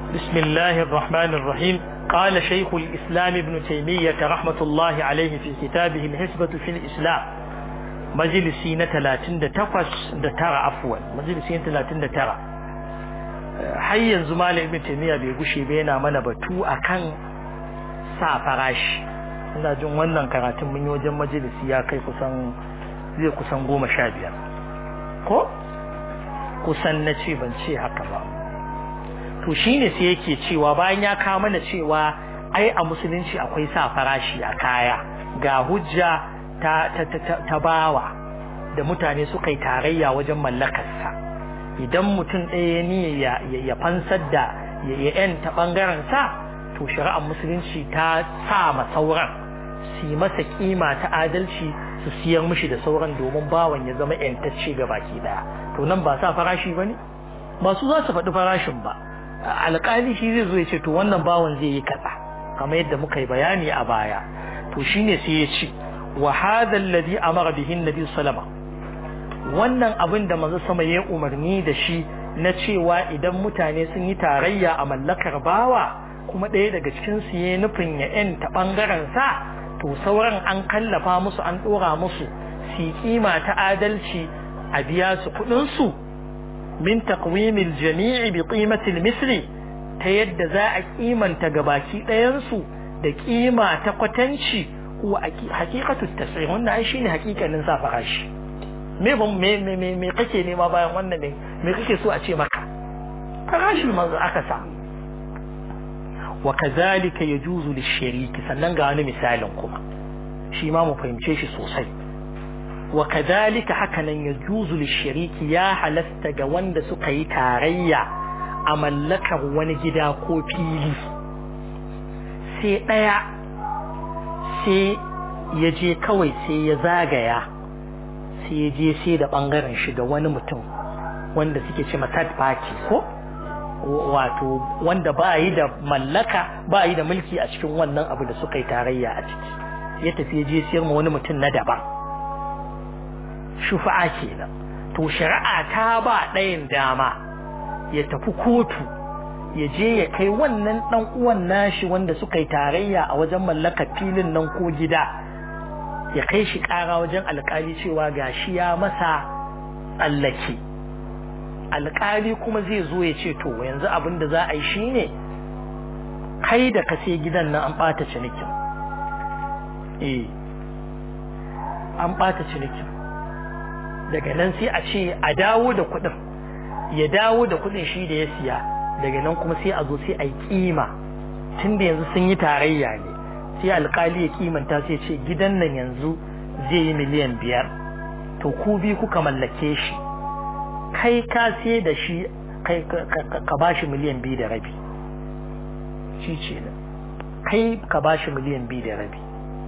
بسم الله الرحمن الرحيم قال شيخ الإسلام ابن تيمية رحمة الله عليه في كتابه الحسبة في الإسلام مجلسين ثلاثين تقص ترى عفوا مجلسين ثلاثين ترى حيا زمال ابن تيمية بيقشي بينا من بتو أكن سافراش ina jin wannan karatun mun yi wajen majalisi ya kai kusan zai kusan goma sha biyar ko kusan na ce ban ce haka ba to shine sai yake cewa bayan ya kawo mana cewa ai a musulunci akwai sa farashi a kaya ga hujja ta ta ta, ta bawa da mutane suka yi tarayya wajen mallakarsa idan mutum ɗaya ne ya ya fansar da ya yanta bangaren sa to shari'ar musulunci ta sa ma sauran su yi masa kima ta adalci su siyar mishi da sauran domin bawan ya zama yantacce ga baki daya to nan ba sa farashi bane ba su za su faɗi farashin ba alƙali shi zai zo ya ce to wannan bawan zai yi kaza kamar yadda muka yi bayani a baya to shine sai ya ce wa hadha alladhi amara bihi annabi sallama wannan abin da manzo sama ya umarni da shi na cewa idan mutane sun yi tarayya a mallakar bawa kuma ɗaya daga cikin su yayi nufin ya yanta bangaren sa to sauran an kallafa musu an ɗora musu su kima ta adalci a biya su kuɗin su min taqwimil jami'i bi qimatil misli ta yadda za a kimanta gabaki ɗayan su da kima ta kwatanci ko haqiqatu tasrih wannan ai shine haƙiƙanin sa farashi me ban me me me kake nema bayan wannan ne me kake so a ce maka farashi manzo aka sa wa kazalika yajuzu lishariki sannan ga wani misalin kuma shi ma mu fahimce shi sosai wa kazalika hakanan yajuzu lishariki ya halasta ga wanda suka yi tarayya a mallakar wani gida ko fili sai ɗaya sai ya je kawai sai ya zagaya sai ya je sai da ɓangaren shi ga wani mutum wanda suke ce third party ko wato wanda ba yi da mallaka ba yi da mulki a cikin wannan abu da suka yi tarayya a ciki ya tafi ya je siyar ma wani mutum na daban shufa'a kenan to shari'a ta ba ɗayan dama ya tafi kotu ya je ya kai wannan ɗan uwan nashi wanda suka yi tarayya a wajen mallakar filin nan ko gida ya kai shi ƙara wajen alƙali cewa gashi ya masa tsallake alƙali kuma zai zo ya ce to yanzu abin da za a yi shine kai da ka sai gidan nan an ɓata cinikin eh an ɓata cinikin daga nan sai a ce a dawo da kuɗin ya dawo da kuɗin shi da ya siya daga nan kuma sai a zo sai a yi kima tun da yanzu sun yi tarayya ne sai alkali ya kimanta sai ce gidan nan yanzu zai yi miliyan biyar to ku bi kuka mallake shi kai ka sai da shi kai ka ba shi miliyan biyu da rabi shi ce kai ka ba shi miliyan biyu da rabi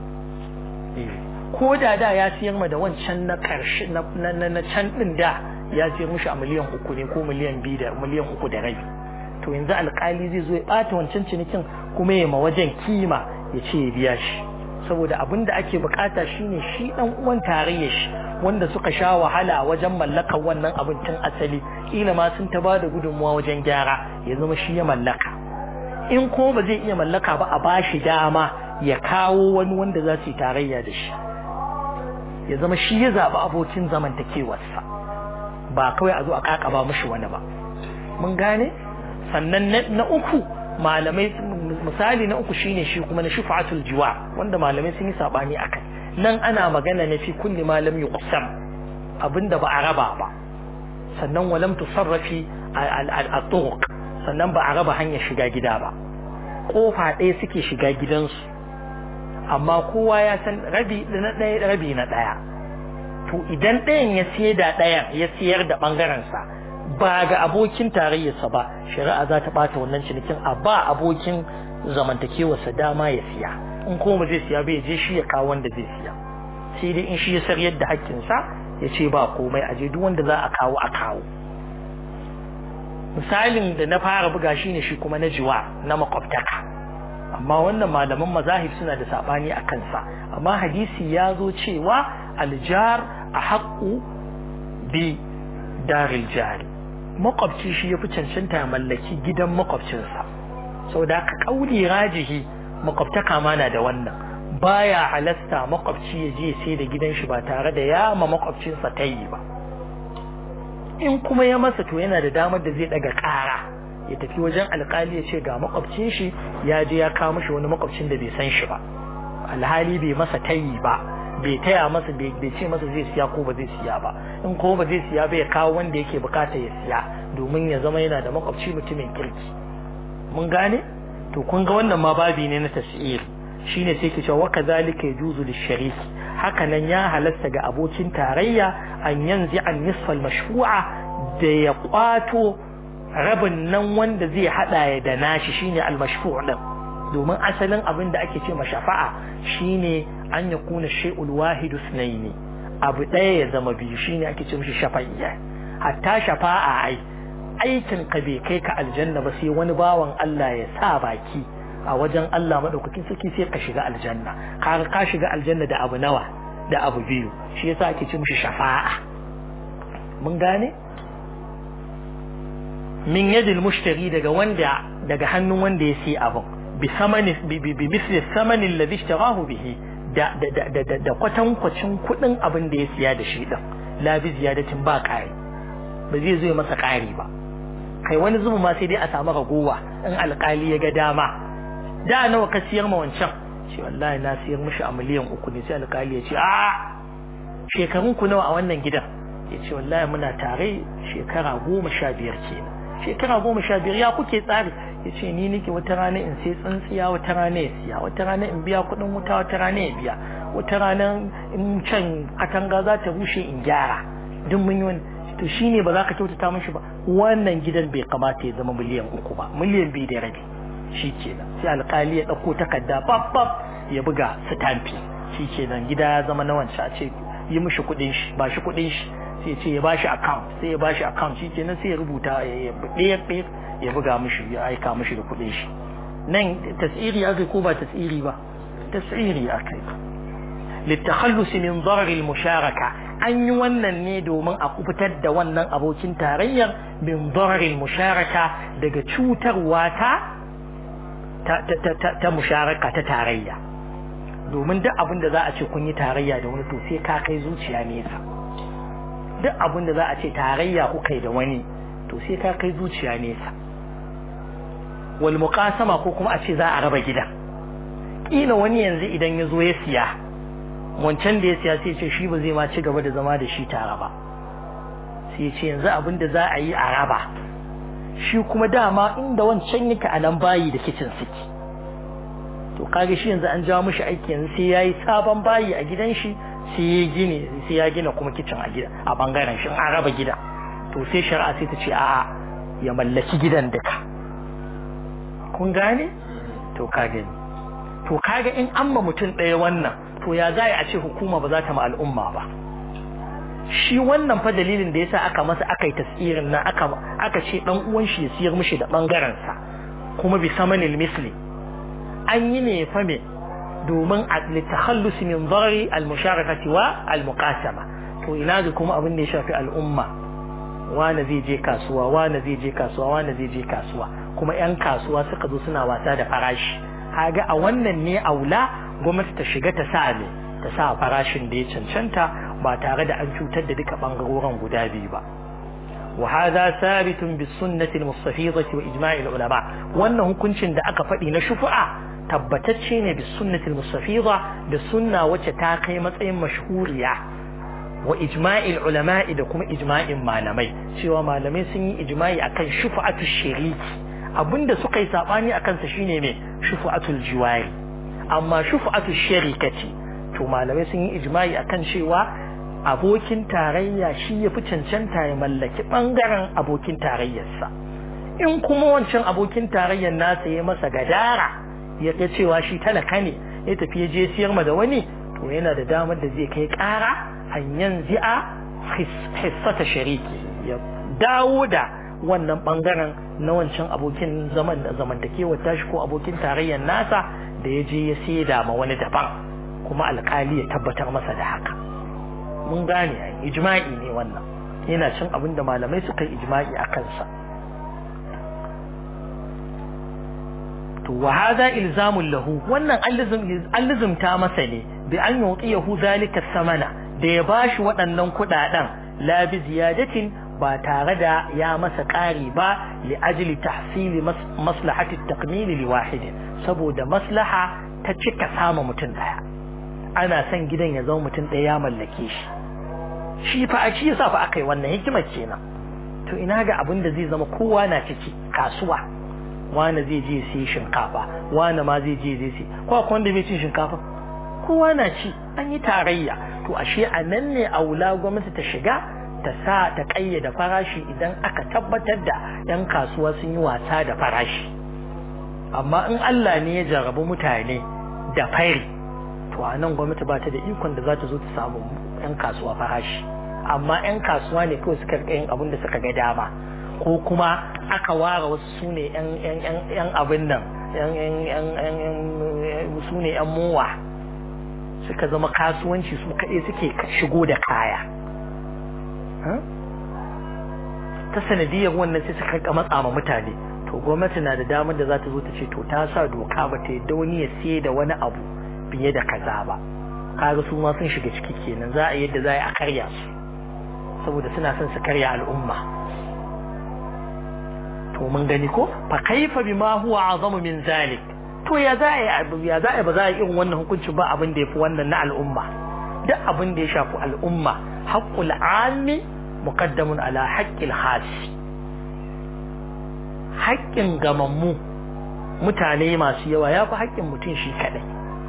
ko da da ya siyar ma da wancan na karshe na can din da ya siyar mushi a miliyan uku ne ko miliyan biyu da miliyan uku da rabi to yanzu alkali zai zo ya bata wancan cinikin kuma ya ma wajen kima ya ce ya biya shi saboda abin da ake bukata shine shi dan uwan tarayya shi wanda suka sha wahala wajen mallakar wannan abin tun asali kila ma sun ta bada gudunmuwa wajen gyara ya zama shi ya mallaka in ko ba zai iya mallaka ba a bashi dama ya kawo wani wanda za su yi tarayya da shi ya zama shi ya zaɓi abokin zamantakewarsa ba kawai a zo a kakaba mushi wani ba mun gane sannan na uku malamai misali na uku shine shi kuma na shufatul jiwa wanda malamai sun yi sabani akai nan ana magana ne fi kulli malam yuqsam abinda ba a raba ba sannan walam tusarrafi al-turuq sannan ba a raba hanyar shiga gida ba kofa ɗaya suke shiga gidansu amma kowa ya san rabi na ɗaya rabi na ɗaya to idan ɗayan ya siyar da ɗayan ya siyar da ɓangarensa ba ga abokin tarayyarsa ba shari'a za ta bata wannan cinikin a ba abokin zamantakewarsa dama ya siya in kuma zai siya bai je shi ya kawo wanda zai siya sai dai in shi ya saryar da hakkinsa ya ce ba komai a je duk wanda za a kawo a kawo misalin da na fara buga shi ne shi kuma na jiwa na makwabtaka amma wannan malaman mazahib suna da sabani a kansa amma hadisi ya zo cewa aljar a haƙƙu bi daril jari makwabci shi ya fi cancanta ya mallaki gidan makwabcinsa sau da aka kauli rajihi makwabtaka mana da wannan baya halasta makwabci ya je sai da gidan shi ba tare da ya ma makwabcinsa ta yi ba in kuma ya masa to yana da damar da zai daga kara ya tafi wajen alkali ya ce ga makwabcin shi ya je ya kawo mishi wani makwabcin da bai san shi ba alhali bai masa tayi ba bai taya masa bai ce masa zai siya ko ba zai siya ba in ko ba zai siya ba ya kawo wanda yake bukata ya siya domin ya zama yana da makwabci mutumin kirki mun gane to kun ga wannan ma babi ne na tasiri shine sai ke cewa wa kadhalika yajuzu lishariki haka nan ya halasta ga abokin tarayya an yanzi an nisfal mashfu'a da ya kwato rabin nan wanda zai hada ya da nashi shine al-mashfu' din domin asalin abin da ake ce mashafa'a shine an ya kuna shay'ul wahidu sunaini abu ɗaya ya zama biyu shine ake ce mishi shafa'iyya hatta shafa'a ai aikin ka bai kai ka aljanna ba sai wani bawan Allah ya sa baki a wajen Allah madaukakin sarki sai ka shiga aljanna ka ka shiga aljanna da abu nawa da abu biyu shi yasa ake ce mishi shafa'a mun gane min yadil mushtari daga wanda daga hannun wanda ya sai abun bi samani bi misli samani alladhi ishtarahu bihi da da da da da kwatankwacin kudin abin da ya siya da shi din la bi ziyadatin ba ƙari ba zai zo masa ƙari ba kai wani zubu ma sai dai a samu ragowa in alƙali ya ga dama da nawa ka siyar ma wancan ce wallahi na siyar mishi a miliyan uku ne sai alƙali ya ce a shekarun ku nawa a wannan gidan ya ce wallahi muna tare shekara goma sha biyar kenan shekara goma sha biyar ya kuke tsari ya ce ni nake wata rana in sai tsintsiya wata rana ya siya wata rana in biya kuɗin wuta wata rana ya biya wata rana in can katanga za ta rushe in gyara duk mun yi wani to shine ba za ka kyautata mishi ba wannan gidan bai kamata ya zama miliyan uku ba miliyan biyu da rabi shi kenan sai alkali ya ɗauko takarda babbab ya buga sitamfi shi kenan gida ya zama na wancan a ce yi mishi kuɗin shi ba shi kuɗin shi sai ce ya bashi account sai ya bashi account shi kenan sai ya rubuta ya ɗaya ɗaya ya buga mishi ya aika mishi da kuɗin shi nan tasiri akai ko ba tasiri ba tasiri akai للتخلص من ضرر المشاركة an yi wannan ne domin a kubutar da wannan abokin tarayyar bin dararin musharaka daga cutarwa ta ta musharaka ta tarayya domin duk abin da za a ce kun yi tarayya da wani to sai ka kai zuciya nesa duk abin da za a ce tarayya kuka yi da wani to sai ka kai zuciya nesa wal muqasama ko kuma a ce za a raba gida kila wani yanzu idan ya zo ya siya wancan da ya siya sai ce shi ba zai ma ci gaba da zama da shi tare ba sai ce yanzu abin da za a yi a raba shi kuma dama inda wancan yake a nan bayi da kicin suke to kage shi yanzu an jawo mishi aiki yanzu sai yayi sabon bayi a gidan shi sai ya gine sai ya gina kuma kicin a gida a bangaren shi an raba gida to sai shari'a sai ta ce a'a ya mallaki gidan duka kun gane to kage to kaga in an ma mutum ɗaya wannan to ya za a ce hukuma ba za ta ma al'umma ba shi wannan fa dalilin da yasa aka masa aka yi tasirin nan aka aka ce dan uwan shi ya siyar mishi da bangaren sa kuma bi samanil misli an yi ne fa me domin a litakhallus min darari al musharakati wa al muqasama to ina ga kuma abin da ya shafi al'umma wani zai je kasuwa wani zai je kasuwa wani zai je kasuwa kuma yan kasuwa suka zo suna wasa da farashi kaga a wannan ne aula gwamnati ta shiga ta sa ne ta sa farashin da ya cancanta ba tare da an cutar da duka bangarorin guda biyu ba wa hadha sabitun bis sunnati al mustafidati wa ijma'i al ulama wannan hukuncin da aka faɗi na shufu'a tabbatacce ne bis sunnati al mustafida da sunna wacce ta kai matsayin mashhuriya wa ijma'i al ulama da kuma ijma'in malamai cewa malamai sun yi ijma'i akan shufa'atu shiriki abinda suka yi sabani akan sa shine me shufa'atul jiwari amma shufa'atu sharikati to malamai sun yi ijma'i akan cewa abokin tarayya shi ya fi cancanta ya mallaki bangaren abokin tarayyarsa in kuma wancan abokin tarayyar nasa ya masa gadara ya ga cewa shi talaka ne ya tafi ya je siyar ma da wani to yana da damar da zai kai kara hanyar zi'a hissata shariki ya dawo da wannan bangaren na wancan abokin zaman da zamantakewar tashi ko abokin tarayyar nasa da ya je ya saida ma wani daban kuma alkali ya tabbatar masa da haka mun gane ijma'i ne wannan yana cin abin da malamai suka yi ijma'i a kansa to wa hadha ilzamun lahu wannan an lizumta masa ne bi an yuqiyahu zalika samana da ya bashi waɗannan kuɗaɗen la bi ziyadatin ba tare da ya masa ƙari ba li ajli tahsili maslahati takmil li wahidin saboda maslaha ta cika sama mutum daya ana son gidan ya zama mutum daya ya mallake shi shi fa a shi yasa fa akai wannan hikimar kenan to ina ga abin da zai zama kowa na ciki kasuwa wani zai je sai shinkafa wani ma zai je zai sai ko akwai wanda bai cin shinkafa kowa na ci an yi tarayya to ashe a nan ne aula gwamnati ta shiga ta sa ta kayyada farashi idan aka tabbatar da yan kasuwa sun yi wasa da farashi amma in Allah ne ya jarabi mutane da fari to a nan gwamnati ba ta da ikon da za ta zo ta samu yan kasuwa farashi amma yan kasuwa ne kawai suka yin abin da suka ga dama ko kuma aka ware wasu su ne yan abin nan su ne yan mowa suka zama kasuwanci su kaɗai suke shigo da kaya ta sanadiyar wannan sai suka rika matsa ma mutane to gwamnati na da damar da za ta zo ta ce to ta sa doka ba ta yadda wani ya siye da wani abu fiye da kaza ba kaga su ma sun shiga ciki kenan za a yadda za a karya su saboda suna son su karya al'umma to mun gani ko fa kaifa bima huwa azamu min zalik to ya za a ya za a ba za a irin wannan hukuncin ba abin da yafi wannan na al'umma duk abin da ya shafi al'umma haqqul ammi muqaddamun ala haqqil khasi haƙƙin gamammu mutane masu yawa ya fi haƙƙin mutum shi kaɗai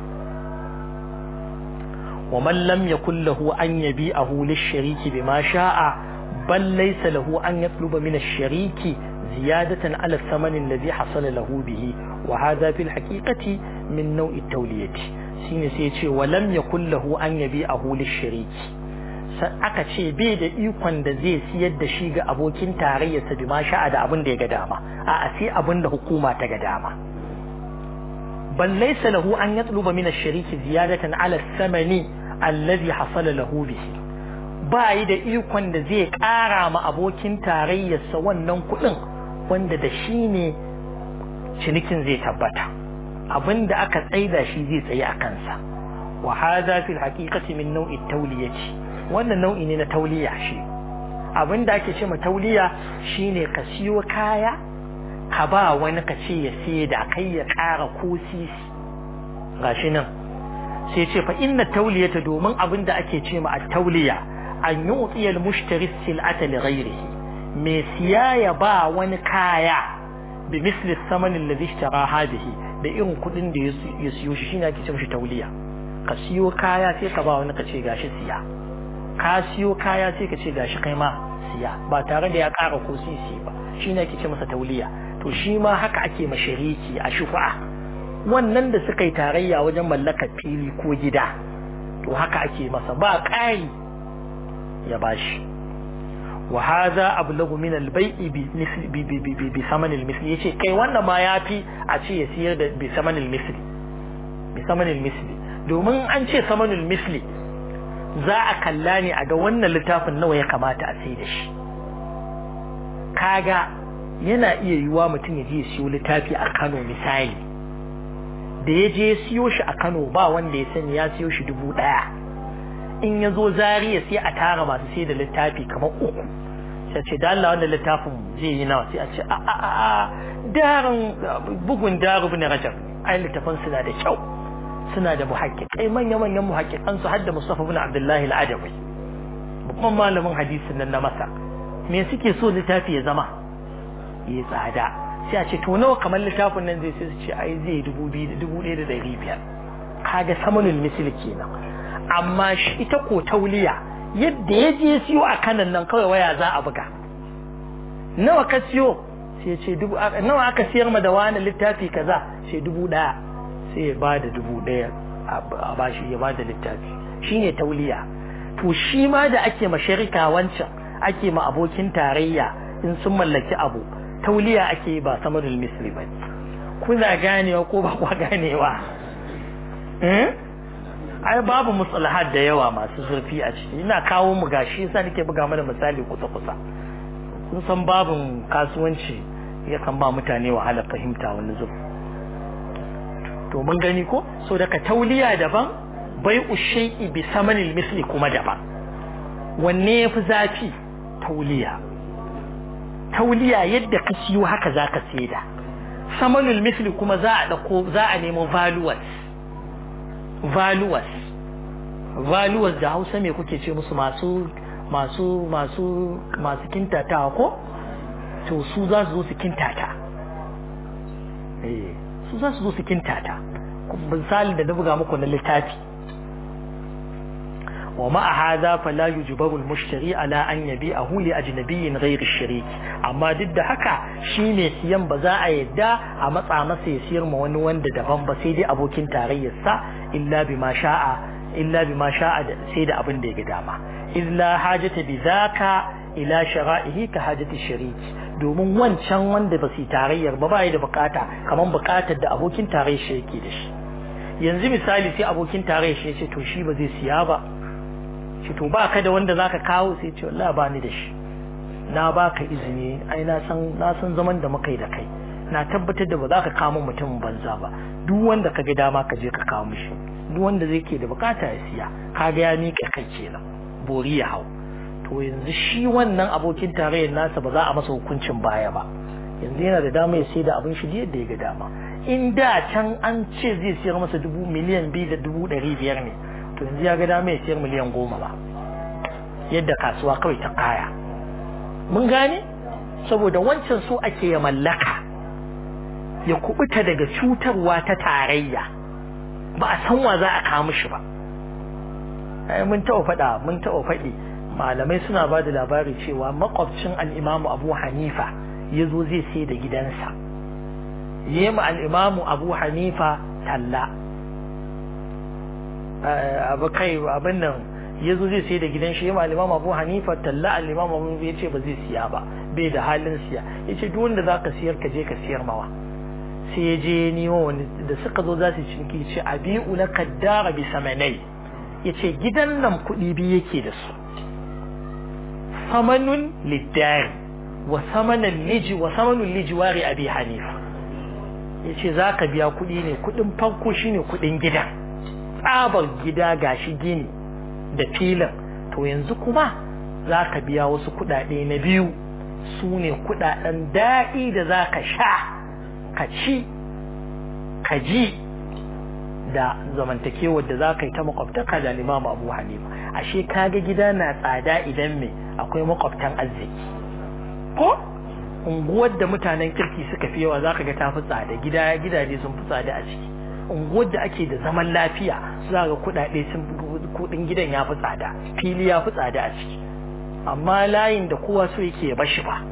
wa man lam yakul lahu an yabi'ahu lish-shariki bima sha'a bal laysa lahu an yatluba min ash-shariki ziyadatan ala thaman alladhi hasala lahu bihi wa hadha fil haqiqati min naw'i at-tawliyati shine sai ya ce wa lam yakul lahu an yabi'ahu lish-shariki aka ce bai da ikon da zai siyar da shi ga abokin tarayyarsa bi ma sha'a da abin da ya ga dama a sai abin da hukuma ta ga dama bal laysa lahu an yatluba min ash-shariki ziyadatan ala thamani alladhi hasala lahu bihi ba yi da ikon da zai kara ma abokin tarayyarsa wannan kuɗin wanda da shi ne cinikin zai tabbata abin da aka tsaida shi zai tsaye a kansa wa hadha fil haqiqati min naw'i tawliyati wannan nau'i ne na tauliya shi abin da ake ce ma tauliya shine ka siyo kaya ka ba wani ka ce ya siye da kai ya ƙara ko sisi gashi nan sai ce fa inna tauliyata domin abin da ake ce ma a tauliya an yi utsiyar mushtari sil'ata li ghairihi mai siya ya ba wani kaya bi misli samanin da zishtara bihi da irin kuɗin da ya siyo shi shine ake ce mashi tauliya ka siyo kaya sai ka ba wani ka ce gashi siya ka siyo kaya sai ka ce gashi kai ma siya ba tare da ya ƙara ko sisi ba shi ne ake ce masa tauliya to shi ma haka ake ma shariki a shufa'a wannan da suka yi tarayya wajen mallakar fili ko gida to haka ake masa ba ƙari ya bashi wa hadha ablagu min al-bai'i bi misli bi bi bi bi saman al-misli yace kai wannan ma yafi a ce ya siyar da bi saman al-misli bi saman al-misli domin an ce saman al-misli za a kalla ne a ga wannan littafin nawa ya kamata a sai da shi kaga yana iya yiwuwa mutum ya je ya siyo littafi a Kano misali da ya je siyo shi a Kano ba wanda ya sani ya siyo shi dubu ɗaya in ya zo Zariya sai a tara masu sai da littafi kamar uku sai ce da Allah wannan littafin zai yi nawa sai a ce a a a darin bugun daru bin rajab ai littafin suna da kyau suna da muhaqqiqai manya-manyan muhaqqiqan su hadda Mustafa ibn Abdullahi al-Adawi babban malamin hadisin nan na masa me suke so littafi ya zama ya tsada sai a ce to nawa kamar littafin nan zai sai su ce ai zai dubu biyu dubu ɗaya da ɗari biyar kaga samanul misl kenan amma shi ita ko tauliya yadda ya je siyo a kanan nan kawai waya za a buga nawa ka siyo sai ce dubu nawa aka siyar ma da wani littafi kaza sai dubu ɗaya sai ya bada dubu ɗaya a bashi ya bada littafi shine tauliya to shi ma da ake ma sharika wancan ake ma abokin tarayya in sun mallaki abu tauliya ake ba samarul misli ba kuna ganewa ko ba kwa ganewa ai babu mustalahat da yawa masu zurfi a ciki ina kawo mu gashi yasa nake buga mana misali kusa kusa kun san babin kasuwanci yakan ba mutane wahala fahimta wani zuwa to mun gani ko so daga tauliya daban bai ushai'i bi samanil misli kuma daban wanne yafi zafi tauliya tauliya yadda ka siyo haka zaka saida samanul misli kuma za a dauko za a nemo valuers valuers valuers da Hausa me kuke ce musu masu masu masu masu kintatawa ko to su za su zo su kintata eh su za su zo su kintata misali da na buga muku na littafi wa ma'a hadha fala yujbaru al-mushtari ala an yabi'ahu li ajnabiyyin ghayr ash-sharik amma duk da haka shine siyan ba za a yadda a matsa masa ya siyar ma wani wanda daban ba sai dai abokin tarayyar sa illa bima sha'a illa bima sha'a sai da abin da ya ga dama illa hajata bi zaka ila shara'ihi ka hajati shariki domin wancan wanda ba su tarayyar ba bai da bukata kaman bukatar da abokin tarayyar shi yake da shi yanzu misali sai abokin tarayyar shi ya ce to shi ba zai siya ba shi to baka da wanda zaka kawo sai ce wallahi ba ni da shi na baka izini ai na san na san zaman da muka yi da kai na tabbatar da ba za ka kawo mutumin banza ba duk wanda ka ga dama ka je ka kawo mishi duk wanda zai ke da bukata ya siya kaga ya miƙa kai kenan bori ya hau to yanzu shi wannan abokin tarayyar nasa ba za a masa hukuncin baya ba yanzu yana da dama ya sai da abin shi yadda ya ga dama in da can an ce zai siyar masa dubu miliyan biyu da dubu ɗari biyar ne to yanzu ya ga dama ya siyar miliyan goma ba yadda kasuwa kawai ta kaya mun gane saboda wancan so ake ya mallaka ya kubuta daga cutarwa ta tarayya ba a san wa za a kawo mishi ba ai mun taɓa faɗa mun taɓa faɗi malamai suna ba da labari cewa makwabcin al'imamu abu hanifa ya zo zai sai da gidansa yi ma al'imamu abu hanifa talla abu kai abin nan ya zo zai sai da gidan shi ma al'imamu abu hanifa talla al'imamu abu ya ce ba zai siya ba bai da halin siya ya ce duk wanda za ka siyar ka je ka siyar mawa sai ya je nemo wani da suka zo za su cinki ce abi'u na kaddara bi samanai ya ce gidan nan kuɗi biyu yake da su samanun liddari wa samanan liji wa samanun lijiwari abi hanifa ya ce za ka biya kuɗi ne kuɗin farko shine kuɗin gidan tsabar gida gashi gini da filin to yanzu kuma za ka biya wasu kuɗaɗe na biyu su ne kuɗaɗen daɗi da za ka sha ka ci ka ji da zamantakewar da za ka yi ta makwabtaka da limamu abu hanifa ashe kaga gida na tsada idan me akwai makwabtan arziki ko unguwar da mutanen kirki suka fi yawa zaka ga tafi tsada gida gidaje sun fi tsada a ciki unguwar da ake da zaman lafiya su za ga kuɗaɗe sun kuɗin gidan ya fi tsada fili ya fi tsada a ciki amma layin da kowa so yake ya bashi ba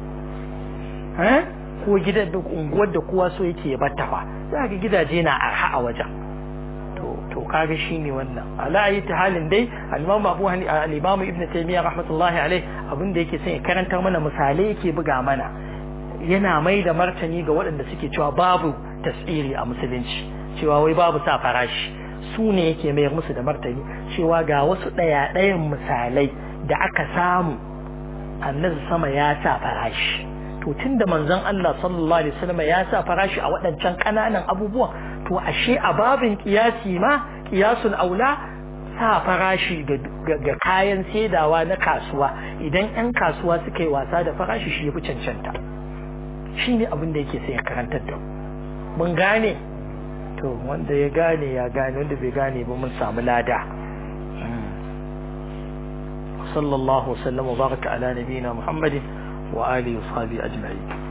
ko gidan da unguwar da kowa so yake ya batta ba za ga gidaje na arha a wajen to kaga shine wannan ala ayi ta halin dai al-imam Abu Hani al-imam Ibn Taymiyyah rahmatullahi alaihi abin da yake son ya karanta mana misalai yake buga mana yana mai da martani ga waɗanda suke cewa babu tasiri a musulunci cewa wai babu sa farashi su ne yake mayar musu da martani cewa ga wasu ɗaya ɗayan misalai da aka samu annabi sama ya sa farashi to tunda manzon Allah sallallahu alaihi wasallam ya sa farashi a waɗancan ƙananan abubuwan to ashe a babin kiyasi ma kiyasul aula sa farashi ga kayan saidawa na kasuwa idan 'yan kasuwa suka yi wasa da farashi shi ya fi cancanta shi ne abin da yake sai ya karantar da mun gane to wanda ya gane ya gane wanda bai gane ba mun samu lada sallallahu wasallam wa baraka ala nabiyina muhammadin wa alihi wa sahbihi ajma'in